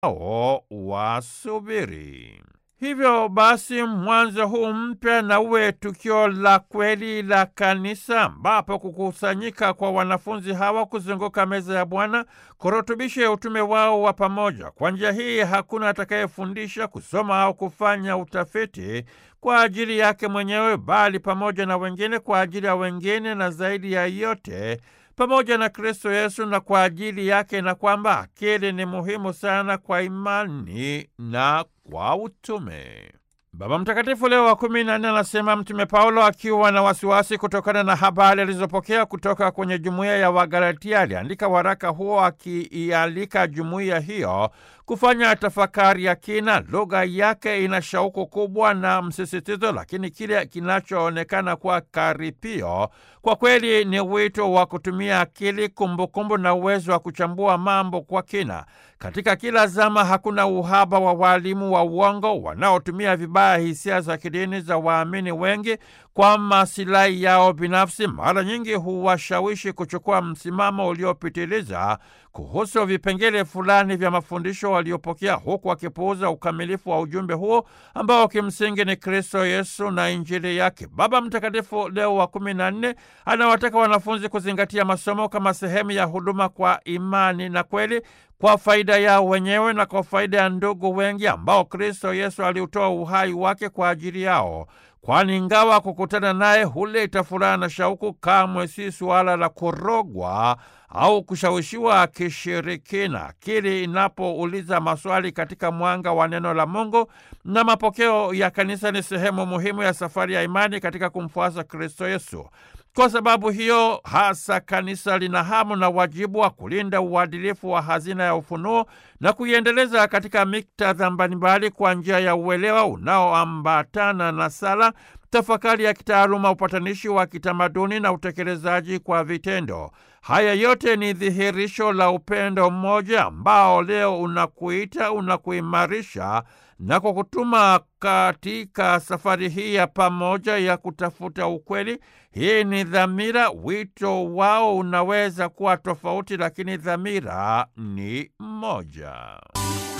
ao wasubiri. Hivyo basi mwanzo huu mpya na uwe tukio la kweli la kanisa, ambapo kukusanyika kwa wanafunzi hawa kuzunguka meza ya Bwana kurutubishe utume wao wa pamoja. Kwa njia hii hakuna atakayefundisha, kusoma au kufanya utafiti kwa ajili yake mwenyewe, bali pamoja na wengine, kwa ajili ya wengine, na zaidi ya yote pamoja na Kristo Yesu na kwa ajili yake, na kwamba akili ni muhimu sana kwa imani na kwa utume. Baba Mtakatifu Leo wa kumi na nne anasema Mtume Paulo akiwa na wasiwasi kutokana na habari alizopokea kutoka kwenye jumuiya ya Wagalatia aliandika waraka huo akiialika jumuiya hiyo kufanya tafakari ya kina. Lugha yake ina shauku kubwa na msisitizo, lakini kile kinachoonekana kuwa karipio kwa kweli ni wito wa kutumia akili, kumbukumbu na uwezo wa kuchambua mambo kwa kina. Katika kila zama hakuna uhaba wa waalimu wa uongo wanaotumia vibaya hisia za kidini za waamini wengi kwa masilahi yao binafsi. Mara nyingi huwashawishi kuchukua msimamo uliopitiliza kuhusu vipengele fulani vya mafundisho waliopokea, huku wakipuuza ukamilifu wa ujumbe huo ambao kimsingi ni Kristo Yesu na Injili yake. Baba Mtakatifu Leo wa kumi na nne anawataka wanafunzi kuzingatia masomo kama sehemu ya huduma kwa imani na kweli kwa faida yao wenyewe na kwa faida ya ndugu wengi ambao Kristo Yesu aliutoa uhai wake kwa ajili yao, kwani ingawa kukutana naye huleta furaha na shauku, kamwe si suala la kurogwa au kushawishiwa kishirikina. Akili inapouliza maswali katika mwanga wa neno la Mungu na mapokeo ya kanisa ni sehemu muhimu ya safari ya imani katika kumfuasa Kristo Yesu. Kwa sababu hiyo hasa kanisa lina hamu na wajibu wa kulinda uadilifu wa hazina ya ufunuo na kuiendeleza katika miktadha mbalimbali kwa njia ya uelewa unaoambatana na sala, tafakari ya kitaaluma, upatanishi wa kitamaduni na utekelezaji kwa vitendo. Haya yote ni dhihirisho la upendo mmoja ambao leo unakuita, unakuimarisha na kwa kutuma katika safari hii ya pamoja ya kutafuta ukweli. Hii ni dhamira. Wito wao unaweza kuwa tofauti, lakini dhamira ni moja.